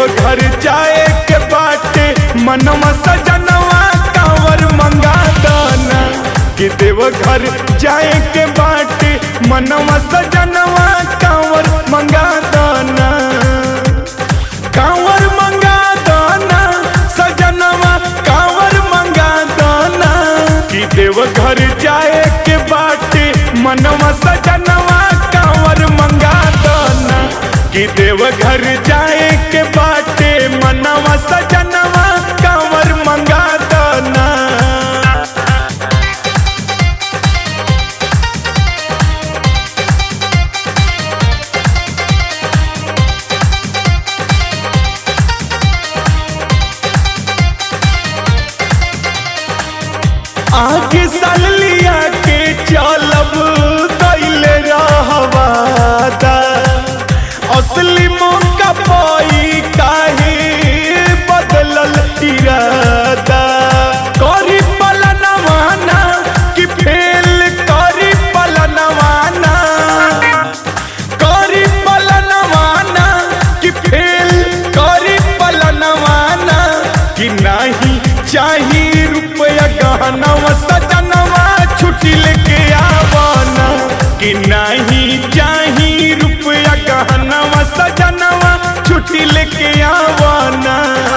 देवघर जाए के बाटे मनवा सजनवा कांवर मंगा दाना कि देवघर जाए के बाटे मनवा सजनवा कांवर मंगा दाना कांवर मंगा दाना सजनवा कांवर मंगा दाना कि देवघर जाए के बाटे मनवा सजनवा कांवर मंगा दाना कि देवघर जाए के बाटे मनवा सजनवा कांवर मंगा दाना आगे साल लिया के चलब दैले रहवादा असली मौका पाई काहे बदलल इरादा करी पलनवाना कि फेल करी पलनवाना करी पलनवाना कि फेल करी पलनवाना कि नहीं चाही रुपया गहनवा सजनवा छुट्टी लेके आवाना कि नहीं चाही रुपया गहनवा सजनवा छुट्टी लेके आवाना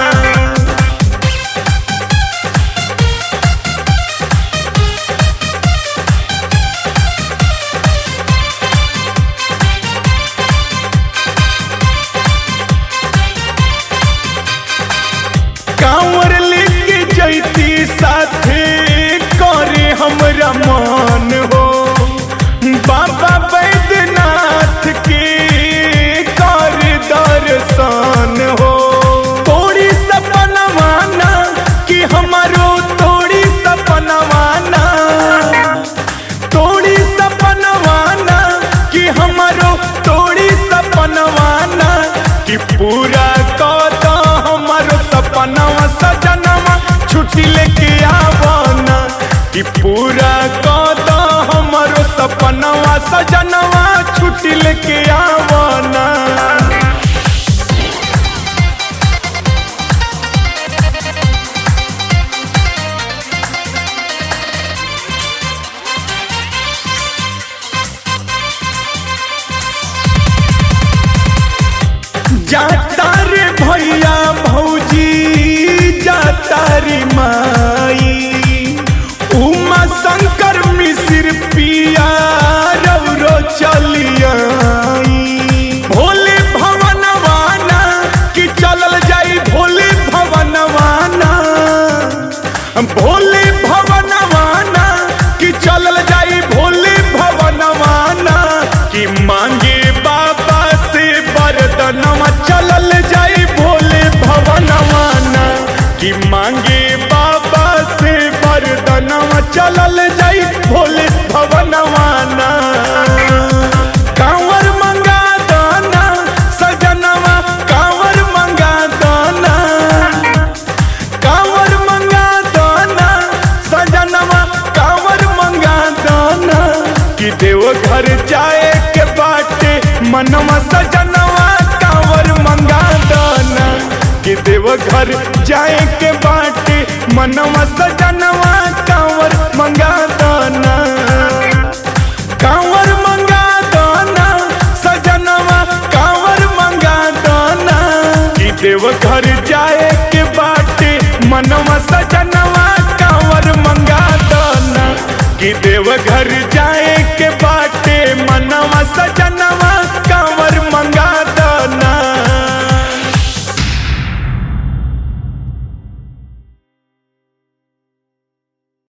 कांवर लेके जैती साथे करे हमरा मान हो बाबा बैद्यनाथ के कर दर्शन हो तोड़ी सपनवाना कि हमारो तोड़ी सपनवाना तोड़ी सपनवाना कि हमारो तोड़ी सपनवाना कि पूरा कद हमारो सपनवा सजनवा छुट्टी लेके आवाना कि पूरा कद हमारो सपनवा सजनवा छुट्टी लेके आवाना जाता रे भैया भौजी जाता रे माई उमा शंकर मिश्र पिया रौरो चलियाई भोले भवनवाना कि चलल जाई भोले भवनवाना भोले भवनवाना कि चलल जाई भोले भवनवाना कि मांगे बाबा से वरदनवा चलल जाई भोले भवनवाना कि मांगे बाबा से वरदनवा चलल जाई भोले भवनवाना कांवर मंगा दाना सजनवा कांवर मंगा दाना कांवर मंगा दाना सजनवा कांवर मंगा दाना कि देवघर जाए के बाटे मनवा सजनवा कांवर मंगा दाना कि देवघर जाए के बाटे मनवा सजनवा कांवर मंगा दाना कांवर मंगा दाना सजनवा कांवर मंगा दाना कि देवघर जाए के बाटे मनवा सजनवा कांवर मंगा दाना कि देवघर जाए के बाटे मनवा सजनवा